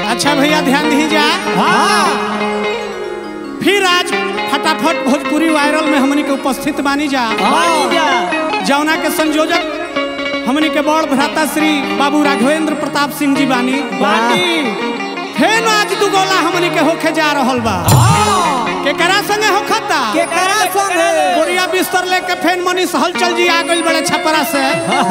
अच्छा भैया ध्यान दीजिए हाँ फिर आज फटाफट भोजपुरी वायरल में हमनी के उपस्थित बानी जा बानी जा जौना के संयोजक हमनी के बड़ भ्राता श्री बाबू राघवेंद्र प्रताप सिंह जी बानी बानी फेन आज दू गोला हमनी के होखे जा रहल बा केकरा संगे होखता केकरा संगे बोरिया बिस्तर लेके फेन मनीष हलचल जी आ गइल बड़े छपरा से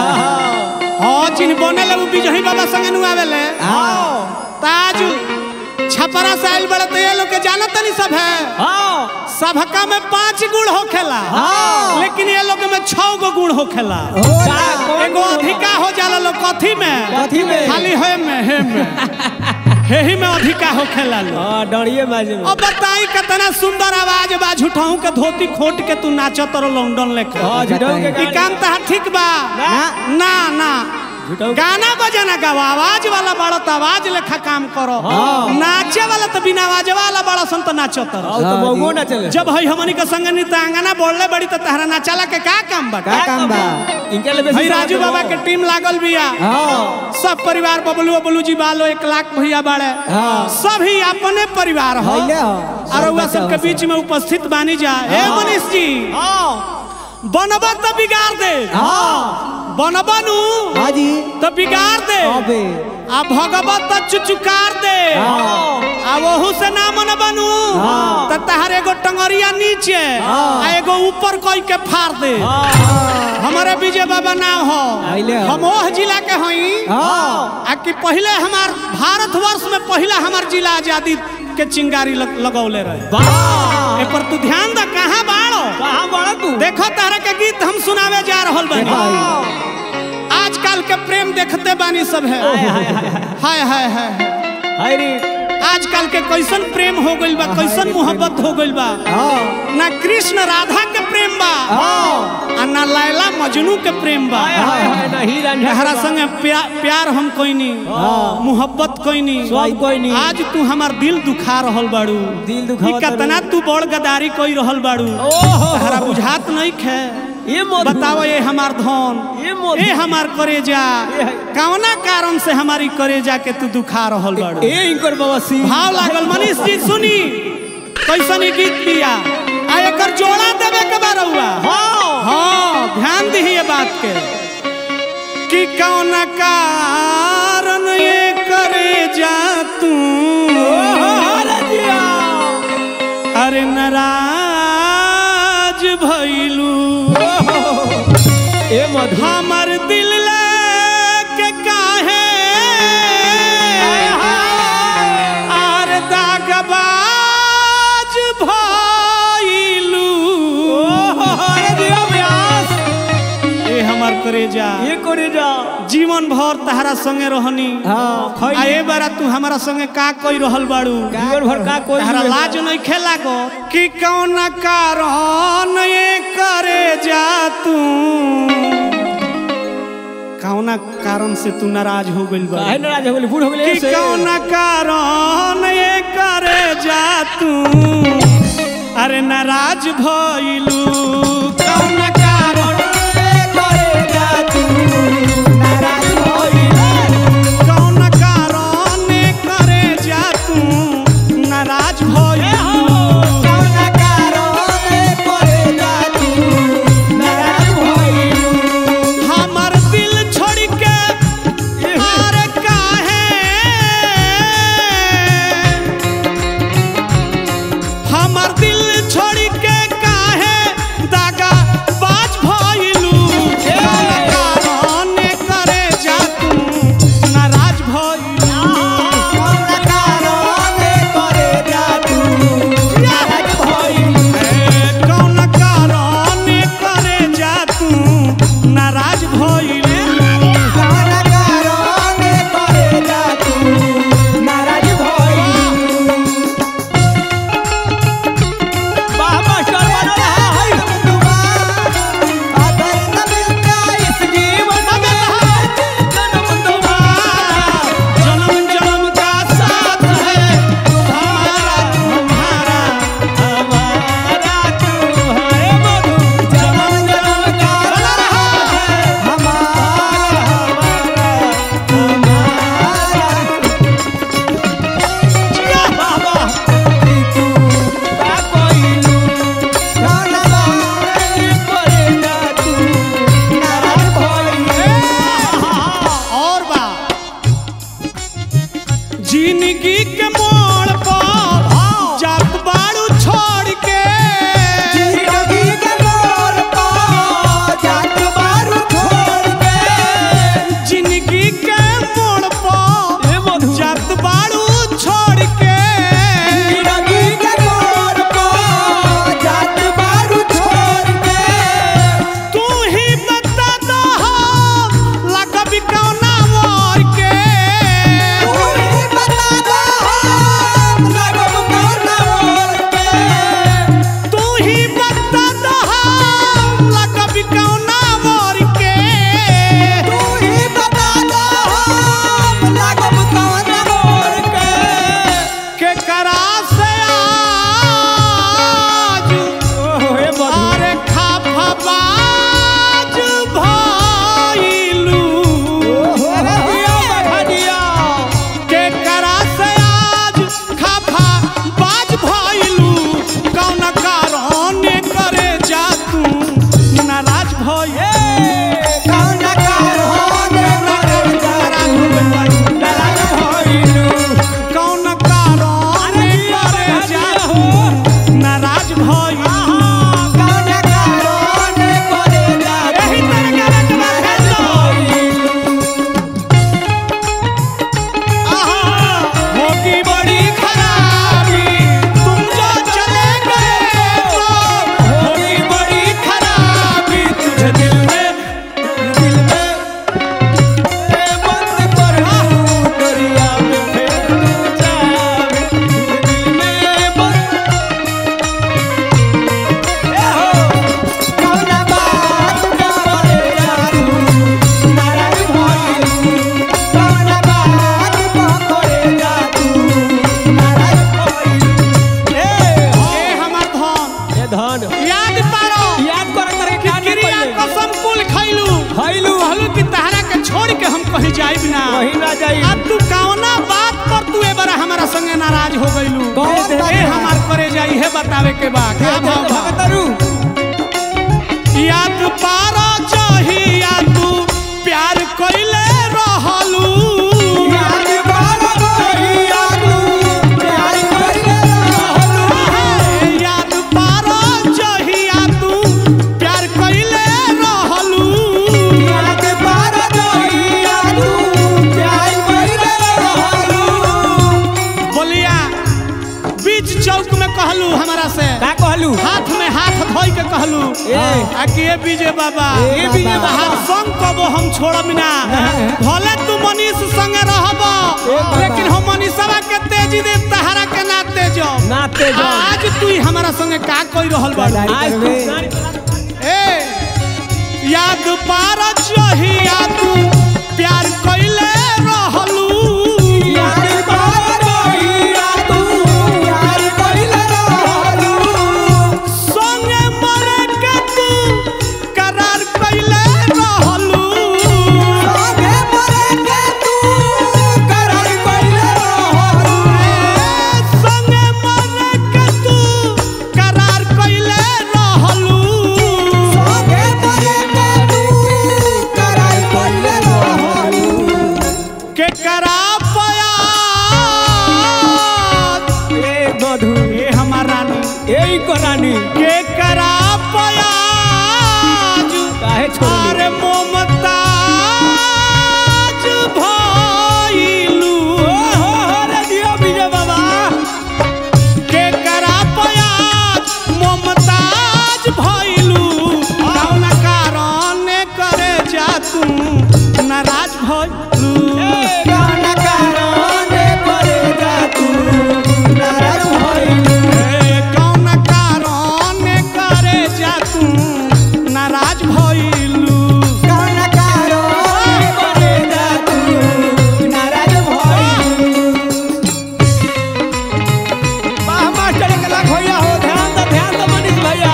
हाँ चिन्ह बने ले बिजही बाबा संगे नु आवेले हाँ ताज छपरा से आइल बड़े तो ये लोग के जानत नहीं सब है हाँ सबका में पांच गुण होखेला हाँ। लेकिन ये लोग में छह गो गुण होखेला होला एगो अधिका हो जाला लोग कथी में कथी में? खाली हे में हे में हे ही में अधिका होखेला लोग हाँ डरिए बाजे में अब बताई कितना सुंदर आवाज बा झूठाऊ के धोती खोट के तू नाचत रहो लॉन्डन लेके हाँ झुटाऊ के ई काम तहार ठीक बा ना। ना ना झुटाऊ गाना बजाना गाओ आवाज वाला बड़ा तो आवाज लेखा काम करो हाँ। नाचे वाला तो बिना आवाज वाला बड़ा सन तो नाचत रहो और तो बहुगो ना चले जब हई हमनी के संग नृत्यांगना बोलले बड़ी तो तहरा नाचाला के का काम बा का काम बा इनके लिए हई राजू बाबा के टीम लागल बिया हाँ सब परिवार बबलू बबलू जी बालो एक लाख भैया बाड़े हाँ। सभी अपने परिवार हो हइले हो। और वह सब सबके बच्चा बीच में उपस्थित बानी जा हे हाँ। मनीष जी हाँ बनबा तो बिगाड़ दे हाँ बनबा नु हाँ जी तो बिगाड़ दे अबे आ भगवत तो चुचुकार दे हाँ आ वहू से ना मन बनू हाँ। तो तहर एगो टंगरिया नीचे हाँ। आ एगो ऊपर कोई के फाड़ दे हाँ हमारे विजय बाबा नाम हो आइले हो। हम ओह जिला के हई हाँ आ कि पहले हमार भारतवर्ष में पहला हमार जिला आजादी के चिंगारी लग, लगौले रहे वाह ए पर तू ध्यान द कहाँ बाड़ो कहाँ बड़ा तू देखो तारा के गीत हम सुनावे जा रहल बानी देखो। आजकल के प्रेम देखते बानी सब है हाय हाय हाय हाय रे आजकल के कैसन प्रेम हो गइल बा कैसन मोहब्बत हो गइल बा हाँ ना कृष्ण राधा के प्रेम बा हाँ आ ना लैला मजनू के प्रेम बा हाय हाय हाय नहीं रंझा तहरा संगे प्या, प्यार हम कोई नहीं हाँ। मोहब्बत कोई नहीं सब कोई नहीं। आज तू हमार दिल दुखा रहल बाड़ू दिल दुखावत ई कतना तू बड़ गदारी कोई रहल बाड़ू ओहो तहरा बुझात नहीं खे ये मत बताओ ये हमार धन ये मत ए हमार करेजा ये- कौना कारण से हमारी करेजा के तू दुखा रहल बाड़ू ए इनकर बाबा सिंह भाव लागल मनीष जी सुनी कैसन ई गीत दिया आ एकर जोड़ा देवे के बा रउआ हाँ हाँ ध्यान दी ये बात के कि कौन कारण ये करे जा तू रजिया अरे नाराज भइलू ए मधु हमर दिल के काहे आर दागबाज भइलू रजिया व्यास ए हमर करेजा ये करे जा जीवन भर तहरा संगे रहनी हाँ आ खई ए बारा तू हमारा संगे का कोई रहल बाड़ू जीवन भर का कोई तहरा लाज नहीं खेला गो कि कौन कारण ये करे जा तू कौना कारण से तू नाराज हो गइल बा काहे नाराज हो गेली बूढ़ हो गेली कि ऐसे कौन कारण ये करे जा तू अरे नाराज भइलू कौन कारण करे जा तू नाराज होइले कौन कारण ये करे जा तू नाराज भइलू कौन कारण करे जा तू नाराज होइले हमर दिल छोड़ के आरे काहे हमर दिल छोड़ के काहे दाग जिंदगी के मोड़ पर जात बाड़ू छोड़ के जिंदगी के मोड़ पर जात बारू छोड़ के जिंदगी के मोड़ पर जात बाड़ू छोड़ के जिंदगी के मोड़ पर जात बारू छोड़ के तू ही बता दो हम लगबी कौना मोर के तू ही बता दो हम लगब कौन मोड़ के तू ही बता दो हम लगबी कौना मोर के तू ही बता दो हम लगब कौन मोड़ के के करा से आज अरे खाफा बाज भइलू के करा से आज खाफा बाज भइलू कौन कारण करे जा तू नाराज भइल कौन कारण करे जा नाराज भइलू कौन कारण करे जा तू नाराज भइल कौन कारण करे जा एही तरह के रखबा भेजो आहा होगी बड़ी खराबी तुम जो चले गए तो होगी बड़ी खराबी तुझे दिल में दिल में बंद कर दरिया में फिर तू जावे दिल में बंद ए हो कौन बात करे जा तू नाराज भइलू कौन बात करे जा तू नाराज भइलू ए ए हमर धन ए धन याद पारो याद कर कर के क्या क्रिया कसम कुल खैलू खइलू कहलू कि तहरा के छोड़ के हम कहीं जाइब ना कहीं ना जाई अब तू कौना बात पर तू ए बार हमारा संगे नाराज हो गइलू कह दे। ए हमार करे जाई है बतावे के बा का भाव बा? भगतरू याद पारा चाहिया तू प्यार कइले रहलू याद बार कहिया तू प्यार कइले रहलू याद पारा चाहिया तू प्यार कइले रहलू याद बार कहिया तू प्यार कइले रहलू बोलिया बीच चौक में कहलू हमारा से का कहलू हाथ में हाथ धोई के कहलू ए। आ कि ए विजय बाबा ए विजय बाबा। तहार संग कबो हम छोड़ब ना भले तू मनीष संगे रहब लेकिन हम मनीषवा के तेजी दे तहरा के ना तेजो ना तेजो। आज तू ही हमारा संगे का कोई रहल बा आज तू ए याद पार चाहिया तू प्यार कइले रहलू याद बार कहिया तू प्यार कइले रहलू संगे मरे के तू करार कइले रहलू आगे मरे के तू करार कइले रहलू संगे मरे के तू करार कइले रहलू आगे मरे के तू करार कइले रहलू के करा पया ए मधु ए हमार रानी ए को रानी के करा पया काहे छोड़ अरे मोमताज भइलू हो हो रे दियो विजय बाबा के करा पया मोमताज भइलू कौन कारण करे जा तू नाराज भइलू गान कारण करे जा तू नाराज भइलू ए, कौन कारण करे जा तू नाराज भइलू गान कारण करे जा तू नाराज भइलू वाह मास्टर के लाख भैया हो ध्यान दो ध्यान दो मनीष भैया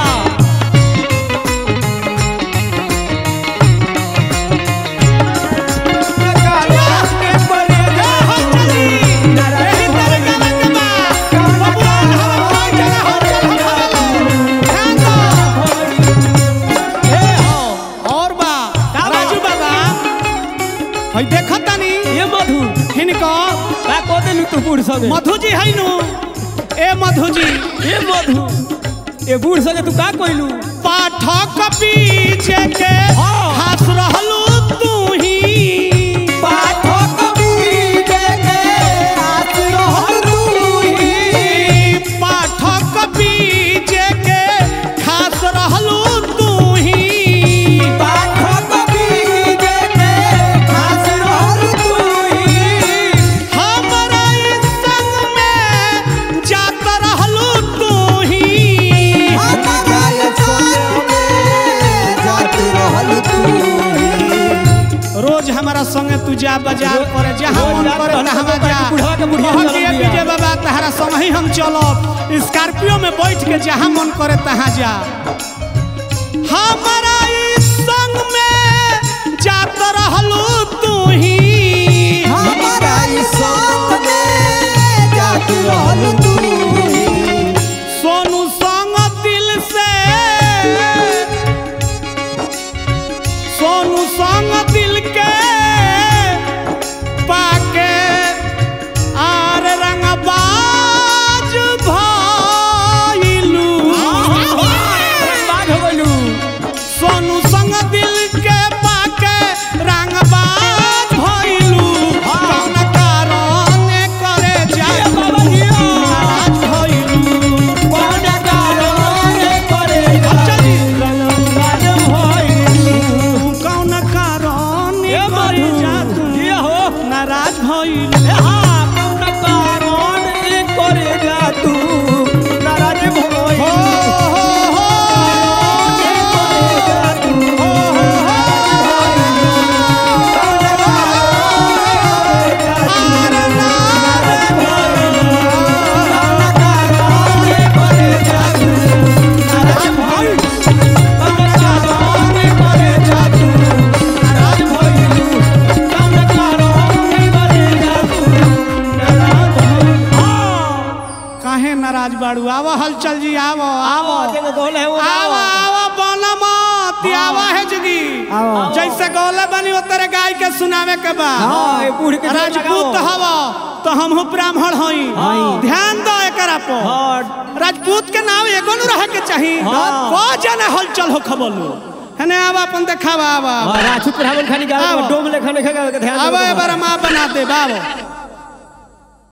हई देखत तानी ये मधु हिनको का को दे गेलू तू बूढ़ संगे मधु जी है नु ए मधु जी ए मधु ए बूढ़ संगे तू का कोइलू पाठक पीछे के हाँ। हंस रहलू तू ही पाठक बीजे के हाथ रहल तू ही पाठक पीछे के खास रहलू तू ही पाठक बीजे के हाथ रहल तू ही हमरा इस संग में जात रहलू तू ही रोज हमारा संगे तू जा बाजार रोज- पर जहाँ रोज मन जात करे रहलू तहाँ तो जा बुढ़वा के बुढ़िया कहत चलल ये बिया। विजय बाबा तहरा संग ही हम चलब स्कॉर्पियो में बैठ के जहाँ मन करे तहाँ जा हमारा इस संग में जात रहलू तू ही सोनू संग दिल से सोनू संग दिल के पाके आर रंगबाज भइलू बाघ हो गइलू सोनू संग दिल के पाके रंगबाज भइलू कौन कारण करे जाए बाबा जिया। नाराज भइलू कौन कारण करे चली। रंगबाज भइलू कौन कारण ए करे मधु जा तू ये हो नाराज भइलू ए हाँ कौन कारण ए करे जा तू नाराज भइलू हो हो हो ए करे जा तू आर नाराज काहे नाराज बाड़ू आवा हलचल जी आवो आवो आवा आवा बोला मत आवा है जगी जैसे गौले बनी उतरे गाय के सुनावे के बा राजपूत हवा तो हमहू ब्राह्मण हई हई। ध्यान दो एकरा पर राजपूत के नाम एगो न रहे के चाही हाँ। को जने हलचल हो खबलू हने आवा अपन देखावा आवा राजपूत रावण खानी गावे आवा। डोम लेखा लेखा गावे के ध्यान आवा देबो। एबार माँ बना दे बाबो